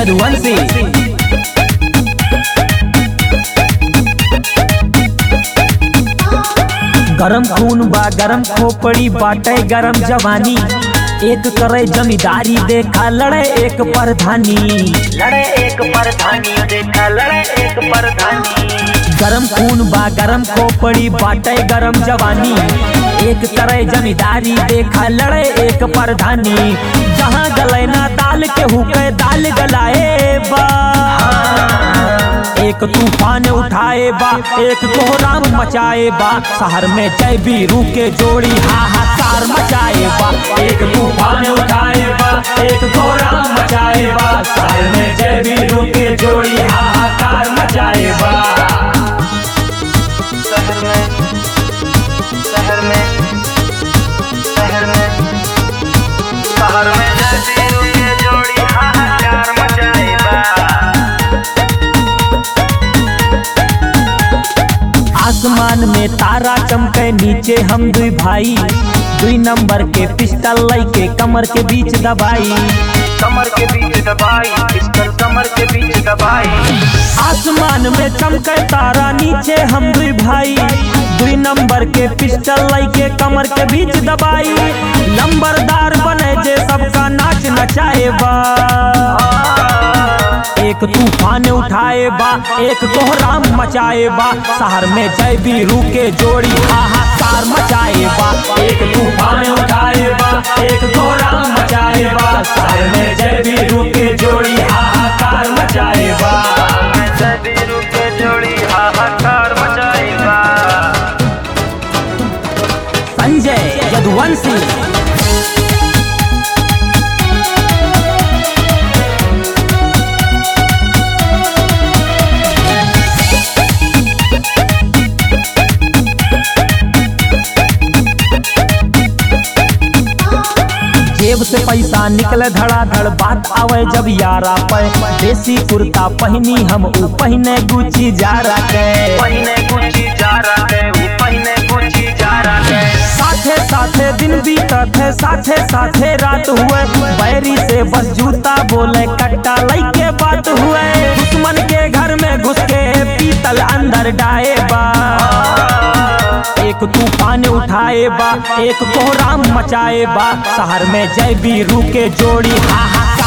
यदुवंशी गरम खून बा गरम खोपड़ी बाटे गरम जवानी एक करे जमींदारी देखा लड़े एक परधानी लड़े एक परधानी देखा लड़े एक परधानी गरम खून बा गरम खोपड़ी बाटे गरम जवानी एक करे जमींदारी देखा लड़े एक परधानी जहाँ गले ना दाल के हुके दाल गलाए बा एक तूफान उठाए बा एक कोहराम मचाए बा शहर में जय बीरू के जोड़ी हाहाकार मचाए बा एक तूफान उठाए बा एक कोहराम मचाए बा शहर में जय बीरू के जोड़ी हाहाकार मचाए बा शहर में शहर में शहर में शहर में जैसी ये जोड़ी हाहाकार मचाएगा आसमान में तारा चमके नीचे हम दुई भाई दुई नंबर के पिस्टल लई के कमर के बीच दबाई कमर के बीच दबाई पिस्टल कमर के बीच दबाई आसमान में चमके तारा नीचे हम दुई भाई दुई नंबर के पिस्टल लई के कमर के बीच दबाई लंबरदार बने जे सबका नाच नचाए बा एक तूफान उठाए बा एक कोहराम मचाए बा शहर में जय बीरू के जोड़ी हाहाकार मचाए बा एक तूफान उठाए बा एक कोहराम मचाए बा शहर में जय बीरू के जोड़ी हाहाकार मचाए बा जैसी के जोड़ी हाहाकार मचाएगा संजय यदुवंशी जेब से पैसा निकले धड़ाधड़ बात आवे जब यारा पे देसी कुर्ता पहनी हम ऊ पहने गुची जा के पहिने गुची जा रहा है वो पहिने गुची जा रहा है साथे साथे दिन बीतत है साथे साथे रात हुए बैरी से बस जूता बोले कट्टा लई के बात हुए दुश्मन के घर में घुस के पीतल अंदर डाए बा एक तूफान उठाए बा एक कोहराम मचाए बा शहर में जय बीरू के जोड़ी हाहाकार